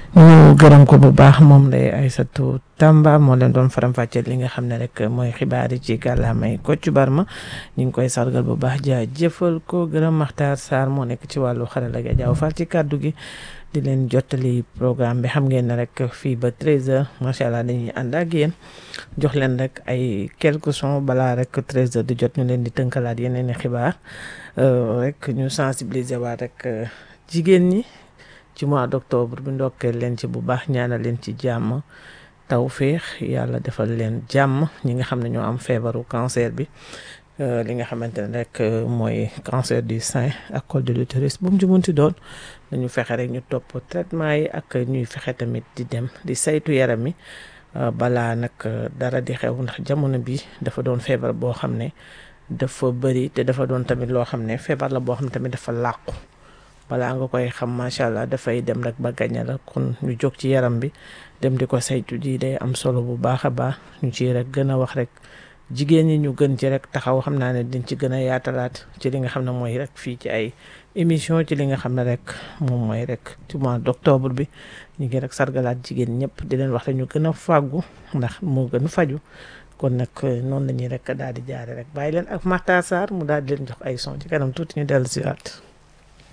ñu gërëm ko bu baax moom lay Aïssatou Tamba moo leen doon faram-fàcceel li nga xam ne rek mooy xibaar yi ci kàllaamay Kocc Barma ñu ngi koy sargal bu baax jaajëfal ko gërëm Makhtar Sarr moo nekk ci wàllu xarala ga jaaw fal ci kàddu gi di leen jottali programme bi xam ngeen ne rek fii ba 13h macha allah dañuy ànd ak yéen jox leen rek ay quelques sons balaa rek 13h di jot ñu leen di tënkalaat yeneen i xibaar rek ñu sensibiliser waat rek jigéen ñi. ci mois d'octobre bi ndokkeel leen ci bu baax ñaanal leen ci jàmm tawféex yàlla defal leen jàmm ñi nga xam ne ñoo am feebaru cancer bi li nga xamante ne rek mooy cancer du sein ak col de l'utérus bu mu ci munti doon dañu fexe rek ñu topp traitement yi ak ñuy fexe tamit di dem di saytu yaram mi balaa nag dara di xew ndax jamono bi dafa doon feebar boo xam ne dafa bëri te dafa doon tamit loo xam ne feebar la boo xam ne tamit dafa làqu balaa nga koy xam macha allah dafay dem rek ba gañe la kon ñu jóg ci yaram bi dem di ko saytu ji day am solo bu baax a baax ñu ci rek gën a wax rek jigéen ñi ñu gën ci rek taxaw xam naa ne dañ ci gën a yaatalaat ci li nga xam ne mooy rek fii ci ay émission ci li nga xam ne rek moom mooy rek ci mois d'octobre bi ñu ngi rek sargalaat jigéen ñëpp di leen wax rek ñu gën a fàggu ndax moo gën a faju kon nag noonu la ñuy rek daal di jaare rek bàyyi leen ak Makhtar Sarr mu daal di leen jox ay son ci kanam tuuti ñu dellu si waat